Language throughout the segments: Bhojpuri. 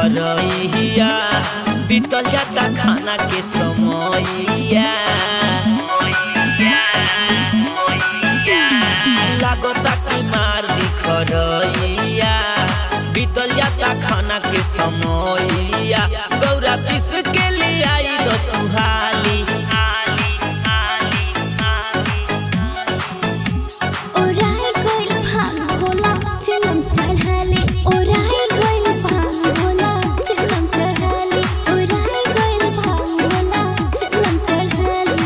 घरइया बीतल जाता खाना के समयया लागता कि मार दिखरइया बीतल जाता खाना के समयया गौरा पीस के लिए आई दो तू हाली ओराई गइल भांग भोला चिलम चढ़ाले ओराई गइल भांग भोला चिलम चढ़ाले ओराई गइल भांग भोला चिलम चढ़ाले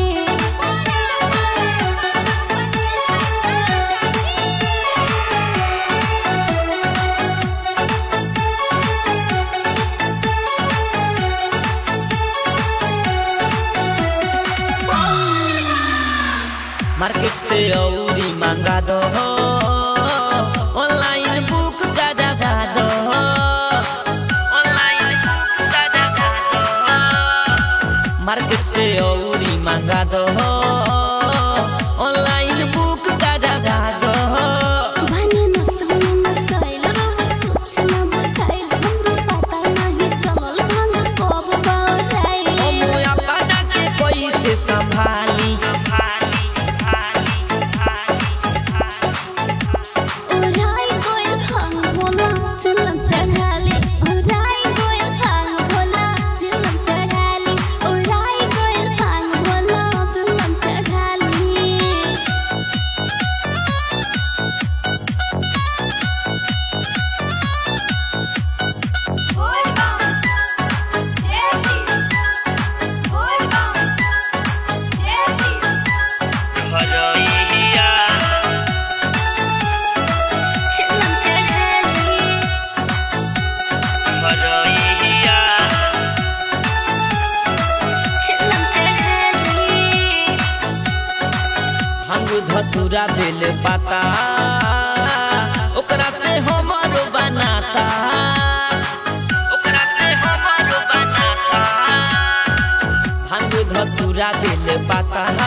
मार्केट से औरी मंगा दो ऑनलाइन बुक दादा दा दो ऑनलाइन बुक दादा दा दो मार्केट से औरी मंगा दो ऑनलाइन बुक दादा दा दो भने न सोने न सैल रवे कुछ न बुझाइल हमरो पता नाही चलल भांग कब बौराइल हम अपना के कोई से संभाली ओराई गइल भांग भोला चिलम चढ़ाले ओराई गइल भांग भोला चिलम चढ़ाले ओराई गइल भांग भोला चिलम चढ़ाले घरइया चिलम चढ़ाले घरइया चिलम चढ़ाले भांग धतूरा बेल पाता ओकरा से हमरो बनाता ओकरा से हमरो बनाता भांग धतूरा बेल पाता